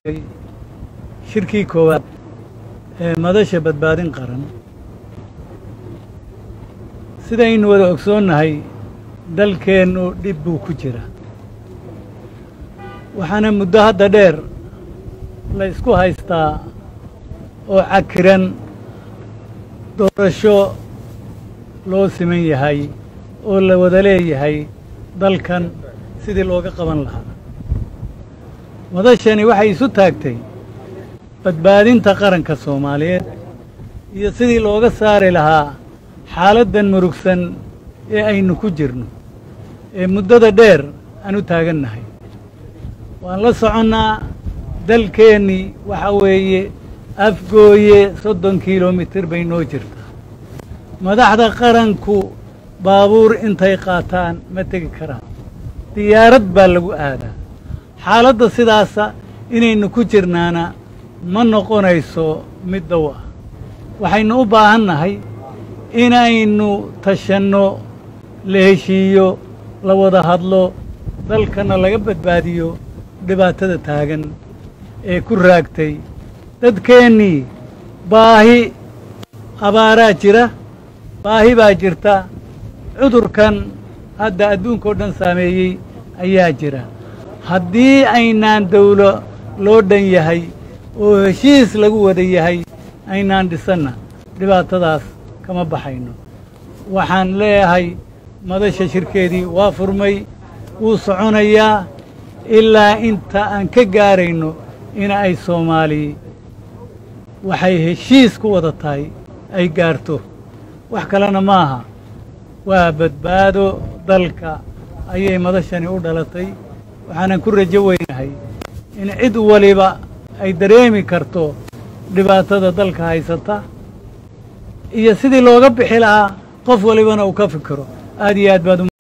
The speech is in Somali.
joogay shirkii koowaad ee madasha badbaadin qaran sidaynu wada ogsoonnahay dalkeennu dhib buu ku jira waxaana muddo hadda dheer la isku haystaa oo cakiran doorasho loo siman yahay oo la wada leeyahay dalkan sidii looga qaban lahaa madashani waxay isu taagtay badbaadinta qaranka soomaaliyeed iyo sidii looga saari lahaa xaaladdan murugsan ee aynu ku jirno ee muddada dheer aan u taagannahay waan la soconnaa dalkeennii waxa weeye afgooye soddon kilomitir bay noo jirtaa madaxda qaranku baabuur intay qaataan ma tegi karaan diyaarad baa lagu aadaa xaaladda sidaasa inaynu ku jirnaana ma noqonayso mid dow ah waxaynu u baahan nahay inaynu tashanno la heshiiyo la wada hadlo dalkana laga badbaadiyo dhibaatada taagan ee ku raagtay dadkeennii baahi abaaraa jira baahi baa jirta cudurkan hadda adduunkao dhan saameeyey ayaa jira haddii aynaan dawlo loo dhan yahay oo heshiis lagu wada yahay aynaan dhisanna dhibaatadaas kama baxayno waxaan leeyahay madasha shirkeedii waa furmay wuu soconayaa ilaa inta aan ka gaarayno in ay soomaali waxay heshiis ku wada tahay ay gaarto wax kalena maaha waa badbaado dalka ayay madashani u dhalatay waxaanan ku rajo weynahay in cid waliba ay dareemi karto dhibaatada dalka haysata iyo sidii looga bixi lahaa qof walibana uu ka fikiro aad iyo aad baad